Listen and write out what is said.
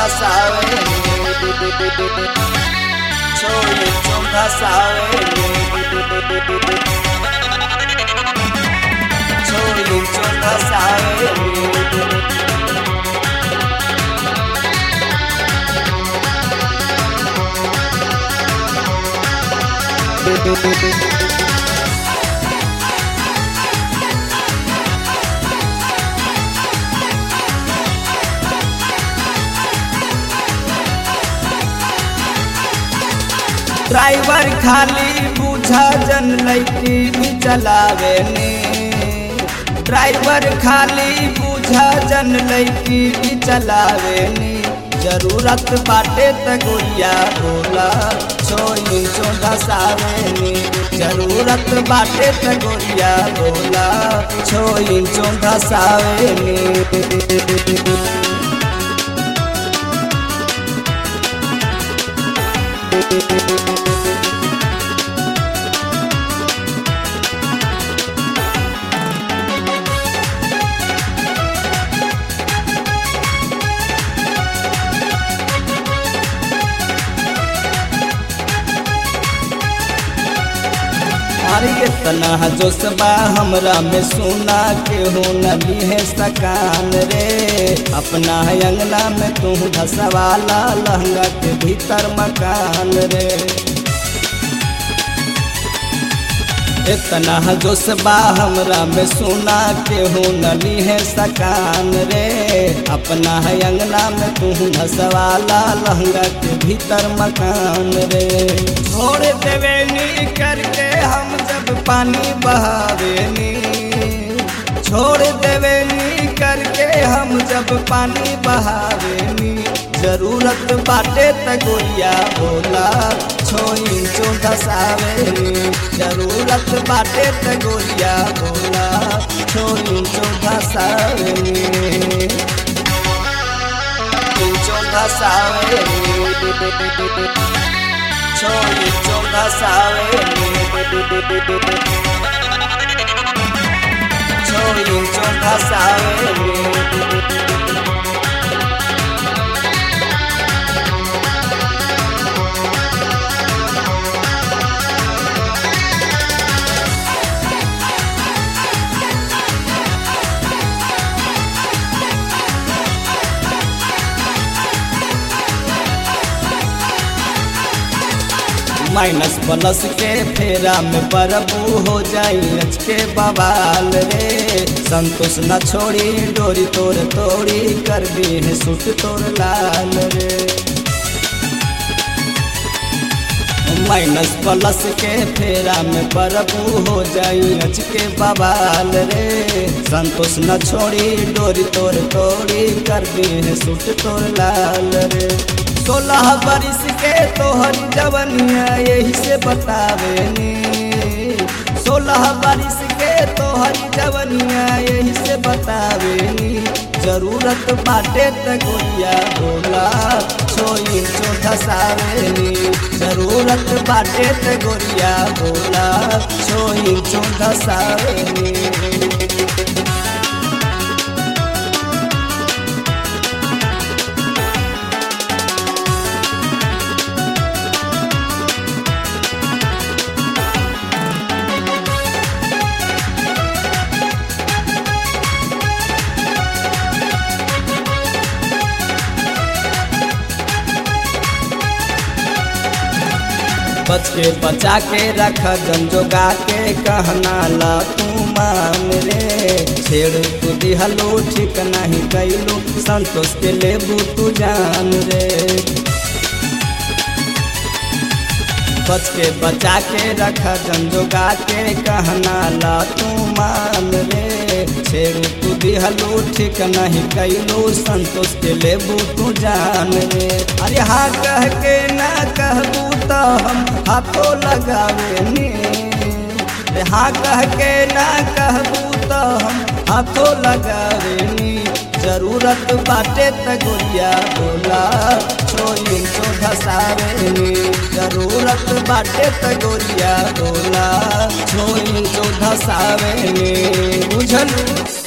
धसावे छोई चो धसावे छोई चो धसावे ड्राइवर खाली बुझा जन लैकी भी चलावे ने ड्राइवर खाली बुझा जन लैकी भी चलावे ने जरूरत बाटे त गोरिया बोला छोई चो धसावे ने जरूरत बाटे त गोरिया बोला छोई चो धसावे ने अरे इतना जोशबा हमरा में सुना के हो नली है सकान रे अपना है अंगना में तू धसवाला लहंगा के भीतर मकान रे इतना जोशबा हमरा में सुना के हो नली है सकान रे अपना है अंगना में तू धसवाला लहंगा के भीतर मकान रे छोड़ देवेनी करके हम जब पानी बहावेनी छोड़ देवेनी करके हम जब पानी बहावेनी जरूरत बाटे त गोरिया बोला छोई चो धसावेनी जरूरत बाटे त गोरिया बोला छोई चो धसावेनी चो धसावेनी छोई चो धसावेनी छोई चो धसावेनी माइनस प्लस के फेरा में बरबू हो जाई अच के बवाल रे संतोष न छोड़ी डोरी तोड़ तोड़ी कर दी है सुट तोड़ लाल रे माइनस प्लस के फेरा में बरबू हो जाई अच के बवाल रे संतोष न छोड़ी डोरी तोड़ तोड़ी कर दी है सुट तोड़ लाल रे सोलह बरिस के तोहर जवनिया यही से बतावे नी सोलह बरिस के तोहर जवनिया यही से बतावे नी जरूरत बाटे त गोरिया बोला छोई चो धसावे नी जरूरत बाटे त गोरिया बोला छोई चो धसावे नी बच के बचा के रख गंजोगा के कहना ला तू मान रे छेड़ तू दिहलो ठीक नहीं कैलो संतोष के लेबू तू जान रे बच के बचा के रख गंजोगा के कहना ला तू मान रे छेड़ तू दिहलो ठीक नहीं कैलो संतोष के लेबू तू जान रे अरे हाँ कह के ना कहबू तो हम हाथों लगावे नी हाँ कह के ना कहबू तो हम हाथों लगावे नी जरूरत बाटे त गोरिया बोला छोई तो धसावे नी जरूरत बाटे त गोरिया बोला छोई तो धसावे नी बुझलू